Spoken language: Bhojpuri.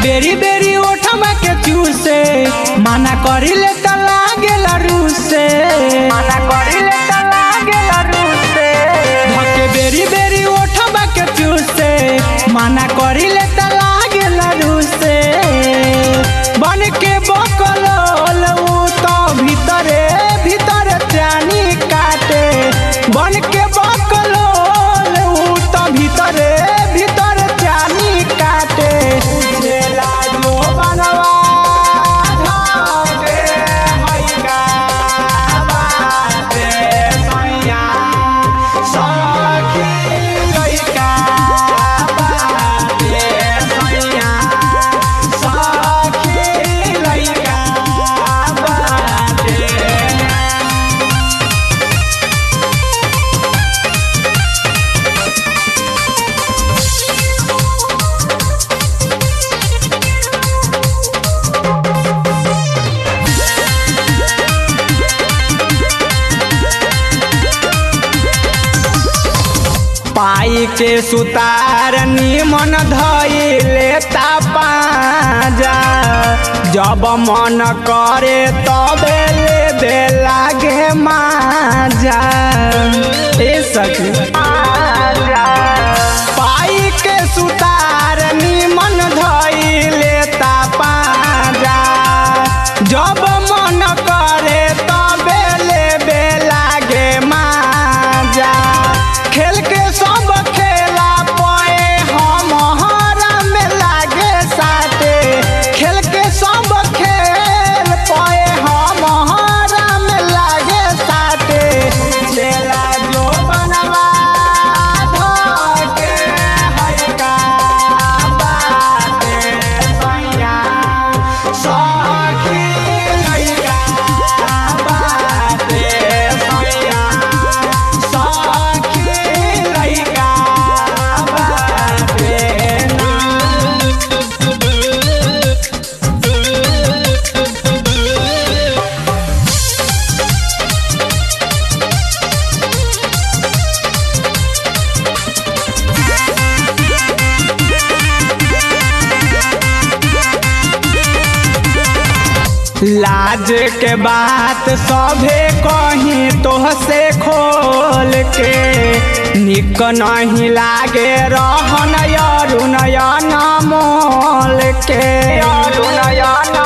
बेरी बेरी ओठमा के चूसे माना करिले त लागेला रूसे माना करिले त लागेला रूसे धके बेरी बेरी ओठमा के चूसे माना करिले त लागेला रूसे बन के बकलोल उ तो भीतरे भीतर चानी काटे बन के बकलोल उ तो भीतरे भीतर चानी काटे उजला जो बनवा धागे हैका बाटे सैया सखी लइका बाटे सैया सखी लइका बाटे पाई के सुतार निमन धैले पाजा जब मन करे तबे ले दे लागे माजा ए सखी पाई के सुतार निमन धैले पाजा जब मन करे तबे ले बे लागे माजा खेल के सब खेला पए हम हरा में लागे साटे खेल के सब खेल पए हम हरा में लागे साटे चेला जो बनवा धके हैका बाटे सैया सखी लइका बाटे सैया सखी लइका बाटे ना लाज के बात सभे कहीं तोहसे खोल के निक नहीं लागे रहन अरुण मोल के अरुण